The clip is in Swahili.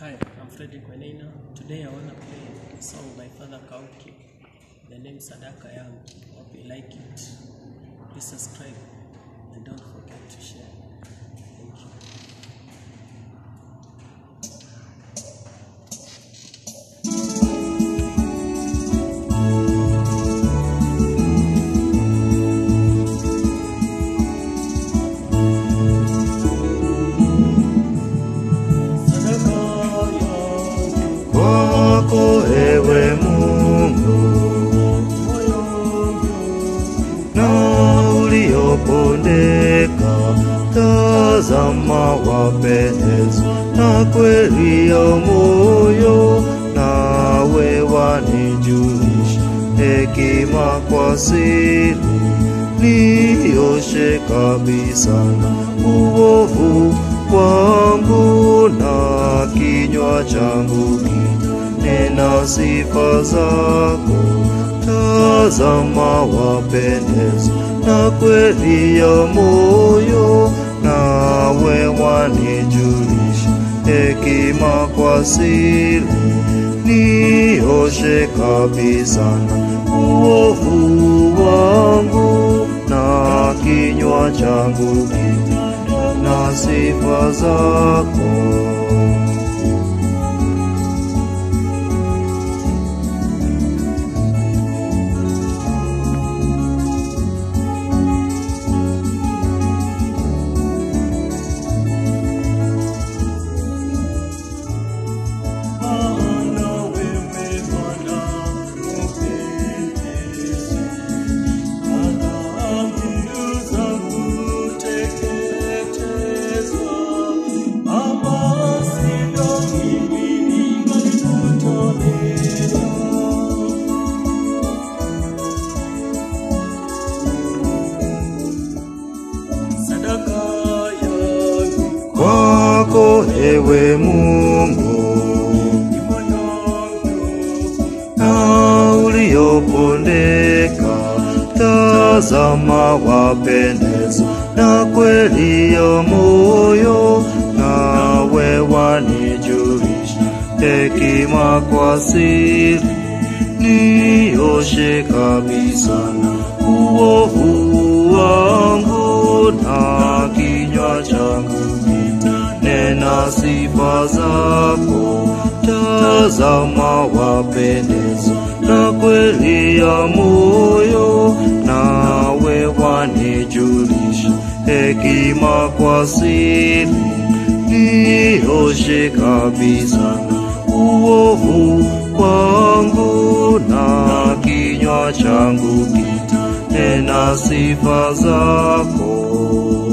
Hi, I'm Fredrick Wenena. Today I want to play a song by Father Kauki. The name Sadaka Yangu. Hope you like it. Please subscribe and don't forget to share. Thank you. Sadaka yangu, kwako ewe Mungu moyo wangu, na uliopondeka, tazama wapendezwa na kweli ya moyo, nawe wanijulisha hekima kwa siri, nioshe kabisa na uovu wangu na kinywa changu kinena sifa zako. Tazama wapendeza na kweli ya moyo, nawe wanijulisha hekima kwa siri, nioshe kabisa na uovu wangu na kinywa changu na sifa zako. maana wewe Bwana upendezi. Adhabu zangu teketezwa, ama sivyo mimi ningalikutolea. Sadaka yangu Kwako ewe Mungu ni moyo wangu na uliopondeka, tazama wapendeza na kweli ya moyo, nawe wanijulisha hekima kwa siri, nioshe kabisa na uovu wangu na kinywa changu nena sifa zako, tazama wapendeza na kweli ya moyo, nawe wanijulisha hekima kwa siri, nioshe kabisa na uovu wangu na kinywa changu kitanena sifa zako.